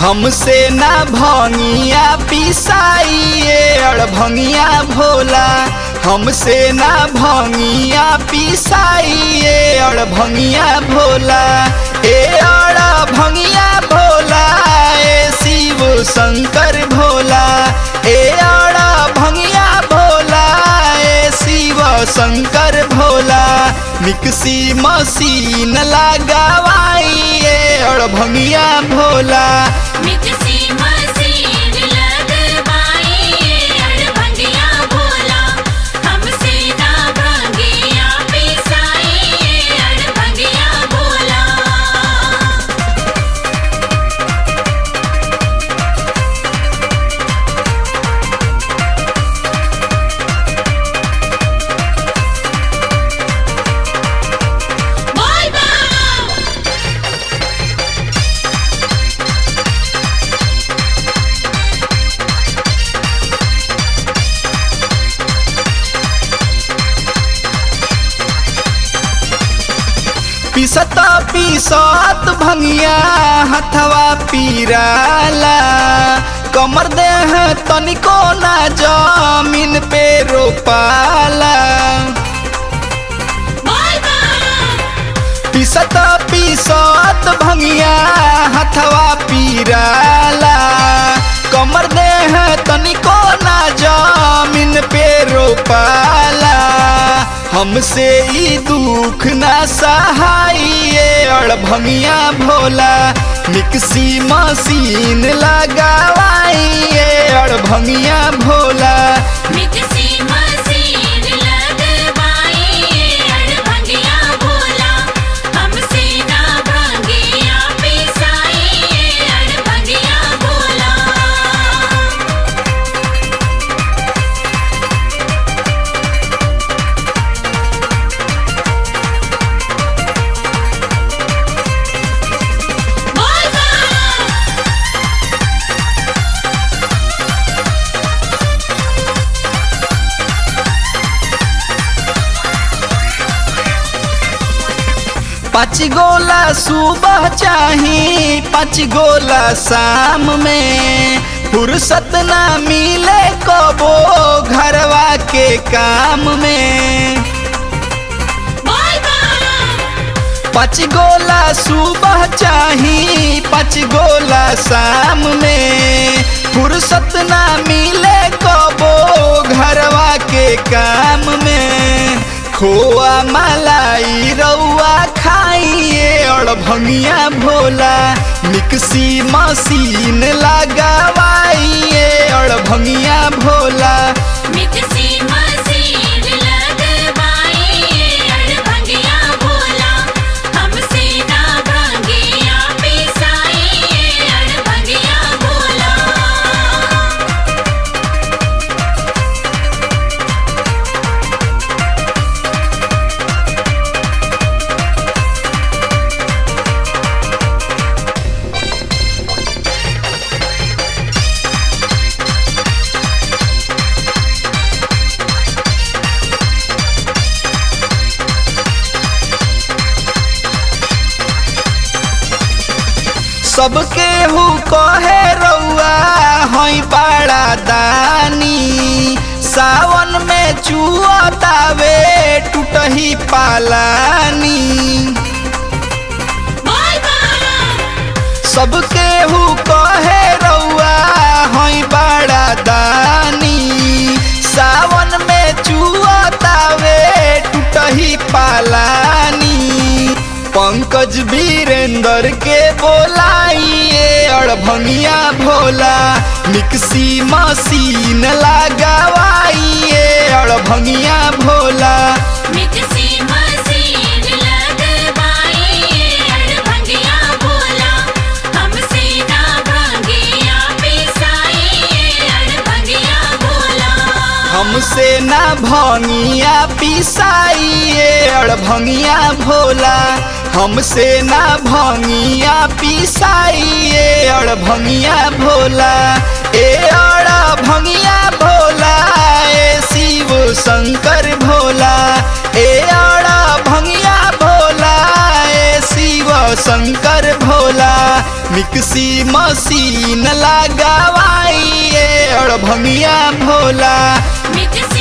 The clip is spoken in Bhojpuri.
हमसे ना भंगिया पिसाइए अड़भंगिया भोला हमसे ना भंगिया पिसाइए अड़भंगिया भोला ए अड़भंगिया भोला ए शिव शंकर भोला ए अड़भंगिया भोला ए शिव शंकर भोला मिक्सी मशीन लगावाइए अड़भंगिया भोला मिक्सी मशीन लगवाइए अड़भंगिया भोला हमसे ना भंगिया पिसाइए अड़भंगिया भोला बोल बम पिसत पिसत भंगिया हथवा पीराला कमर देह तनिको ना जमीन पे रोपाला बोल बम पिसत पिसत भंगिया हथवा पीराला कमर देह तनिको ना जमीन पे रोपाला हमसे ई दुख ना सहाइए अड़भंगिया भोला मिक्सी मशीन लगावाइए अड़भंगिया भोला मिक्सी मशीन लगवाइए अड़भंगिया भोला हमसे ना भंगिया पिसाइए अड़भंगिया भोला बोल बम पाँच गोला सुबह चाही पाँच गोला शाम में फुर्सत ना मिले कबो घरवा के काम में बोल बम पाँच गोला सुबह चाही पाँच गोला शाम में फुर्सत ना मिले कबो घरवा के काम में खोआ मलाई रउआ खाइए और भंगिया भोला मिक्सी मशीन लगावाइए और भंगिया भोला मिक्सी मशीन लगवाइए अड़भंगिया भोला हमसे ना भंगिया पिसाइए अड़भंगिया भोला सबके हु कहे रउआ हई बड़ा दानी सावन में चुअतावे टूटही पालानी बोल बम सबके हु कहे रउआ हई बड़ा दानी सावन में चुअतावे टूटही पालानी पंकज वीरेंद्र के बोलाइए अड़भंगिया भोला मिक्सी मशीन लगावाइए अड़भंगिया भोला मिक्सी मशीन लगवाइए अड़भंगिया भोला हमसे ना भंगिया पिसाइए अड़भंगिया भोला हमसे ना भंगिया पिसाइए अड़भंगिया भोला हमसे ना भंगिया पिसाइए अड़भंगिया भोला ए अड़भंगिया भोला ए शिव शंकर भोला ए अड़भंगिया भोला ए शिव शंकर भोला मिक्सी मशीन लगावाइए अड़भंगिया भोला मिक्सी